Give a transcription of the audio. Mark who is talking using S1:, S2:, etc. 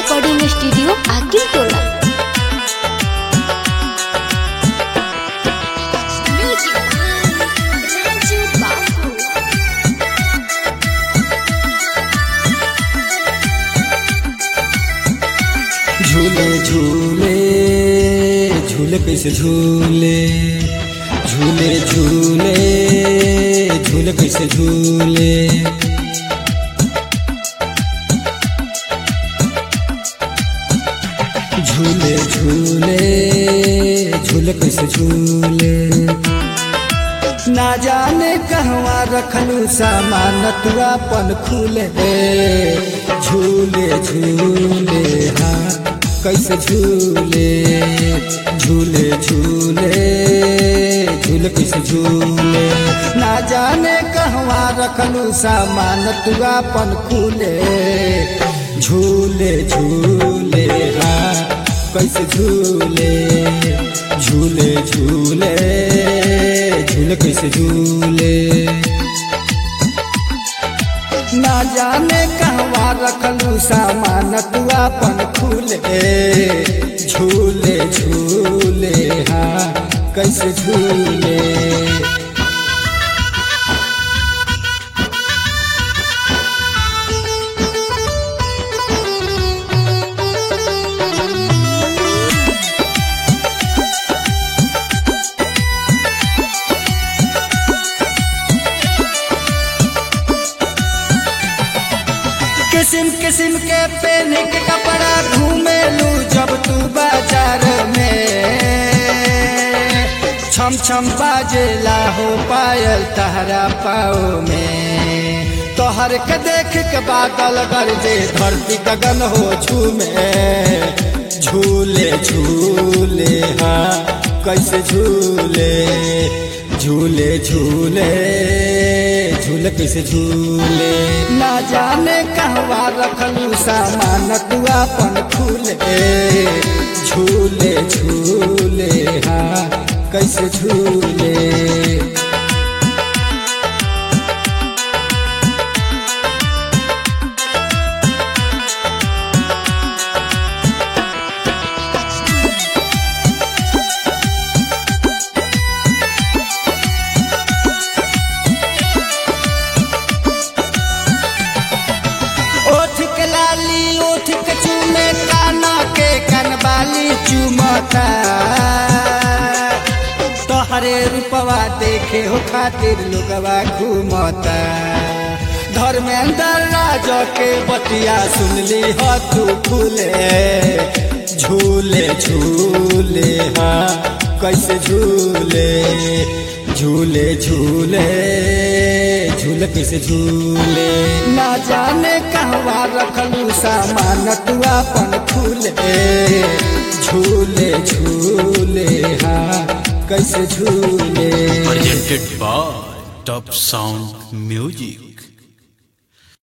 S1: Recording studio आकिल टोला
S2: झूले झूले झूले कैसे झूले झूले झूले झूले कैसे झूले झूले झूले झूले कैसे झूले ना जाने कहवा रखलू सामान तू अपन खुले झूले झूले हाँ कैसे झूले झूले झूले झूले कैसे झूले ना जाने कहवा रखलू सामान तू अपन खुले झूले झूले हाँ कैसे झूले झूले झूले झूले कैसे झूले ना जाने कहवा रखलू सामान तू अपन खुले झूले झूले हाँ कैसे झूले किस्म किस्म के पेन के कपड़ा घूमेलू जब तू बाजार में छम छम बाजेला हो पायल तहरा पाओ में तोहर के देख के बादल गरजे धरती गगन हो झूमे झूले झूले हाँ कैसे झूले झूले झूले झूले कैसे झूले ना जाने कहवा रखलू सामान तू अपन खुले झूले झूले हाँ कैसे झूले ओठ के लाली ओठ के चूमे काना के कनबाली चुमता तोहरे रूपवा देखे हो खातिर लोगवा घूमता धर्मेंद्र राज के बतिया सुनली हो तू फूले झूले झूले हाँ कैसे झूले झूले झूले झूले कैसे झूले ना जाने कहवा रखलू सामान तू अपन खुले झूले झूले हाँ कैसे झूले
S3: presented by Top Sound Music.